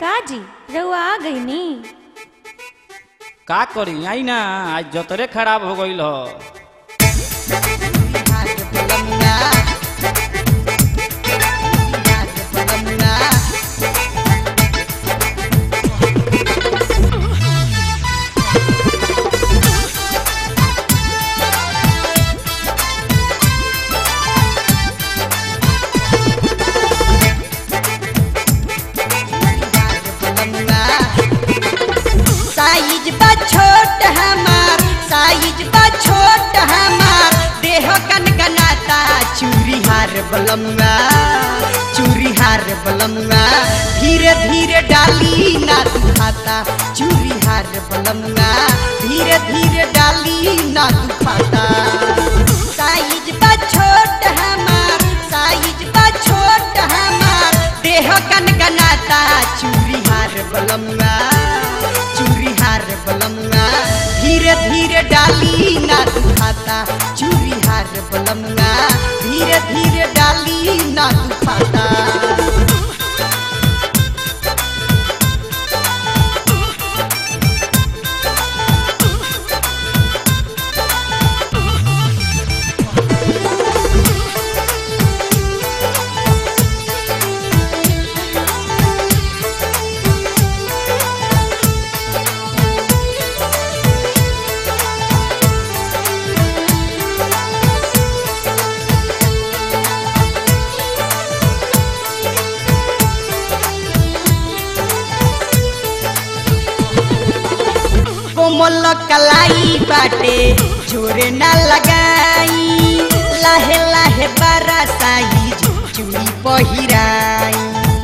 का जी रउआ आ गई नी का करी आई ना आज जतरे खराब हो गईल ह साइज बा छोट हमार साइज बा छोट हमार देह गनगनाता चूरी हार बलमुआ चूरी हार बलमुआ धीरे धीरे डाली ना दुखाता चूरी हार बलमुआ धीरे धीरे डाली ना दुखाता साइज बा छोट हमार साइज बा छोट हमार देह गनगनाता चूरी हार बलमुआ चूरी हार बलमुआ धीरे धीरे डाली ना दुखाता चूरी हार बलमुआ धीरे धीरे डाली ना दुखाता कोमल कलाई बाटे जोरे ना लगाई लाहे लाहे बारा साइज चूड़ी पहिराई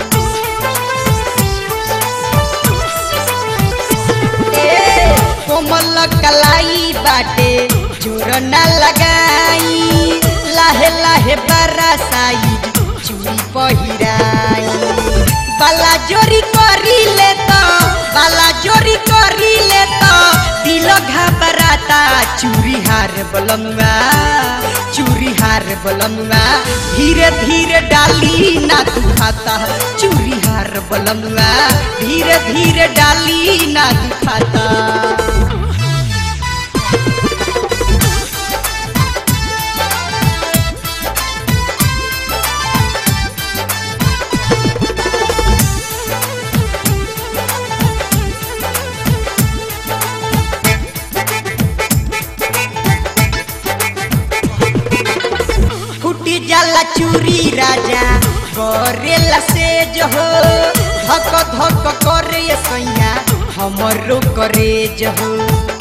ए, कोमल कलाई बाटे जोर ना लगाई लाहे लाहे बारा साइज चूड़ी पहिराई बाला जोरी करी ले तो बाला जोरी करी ले तो दिल घबराता चूरी हार बलमुआ चूरी हार बलमुआ धीरे धीरे डाली ना दुखाता चूरी हार बलमुआ धीरे धीरे डाली ना दुखाता फूटी जाला चूरी राजा करेला से जो हो धक धक करे सैया हमरो करे जो हो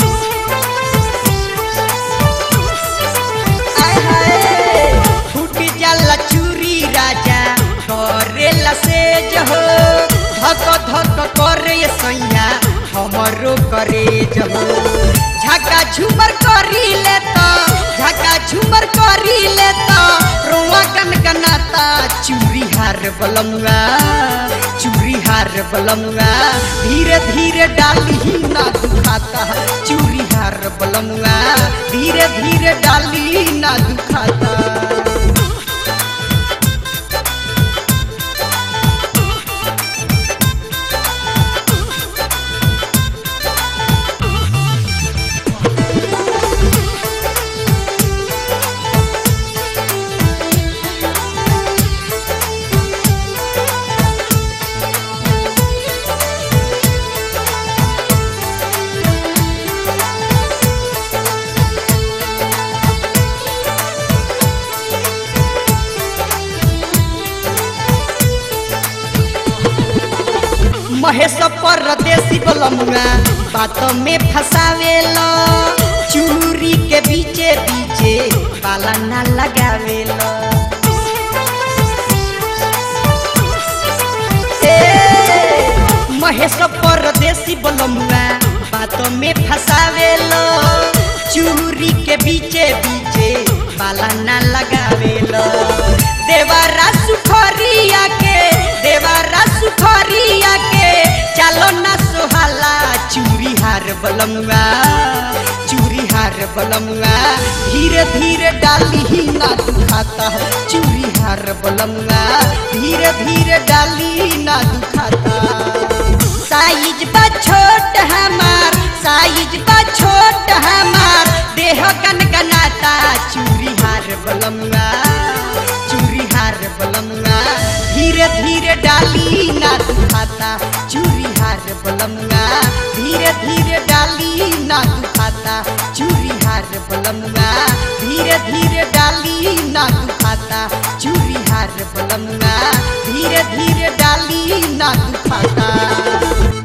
आय हाय, फूटी जाला चूरी राजा करेला से जो हो धक धक करे सैया हमरो करे जो हो झका झूमर करी ले तो झका झूमर करी ले तो रोआ गनगनाता चूरी हार बलमुआ चूरी हार बलमुआ धीरे धीरे डाली ना दुखाता चूरी हार बलमुआ धीरे धीरे डाली ना दुखाता महेश परदेसी बलमुआ बात में फसावेला चूरी के बीचे बीचे बाला ना लगावेला ए, महेश परदेसी बलमुआ बात में फसावेला चूरी के बीचे बीचे बाला ना लगावेला देवारा सुखरिया के देवारा सुखरिया के चलो ना सुहाला चूरी हार बलमुआ चूरी हार बलमुआ धीरे धीरे डाली ही ना दुखाता चूरी हार बलमुआ धीरे धीरे डाली ना दुखाता छोट हमार देह गनगनाता चूरी हार बलमुआ चूरी हार बलमुआ धीरे धीरे डाली ना दुखाता चूरी हार बलमुआ धीरे धीरे डाली ना दुखाता चूरी हार बलमुआ धीरे धीरे डाली ना दुखाता चूरी हार बलमुआ धीरे धीरे डाली ना दुखाता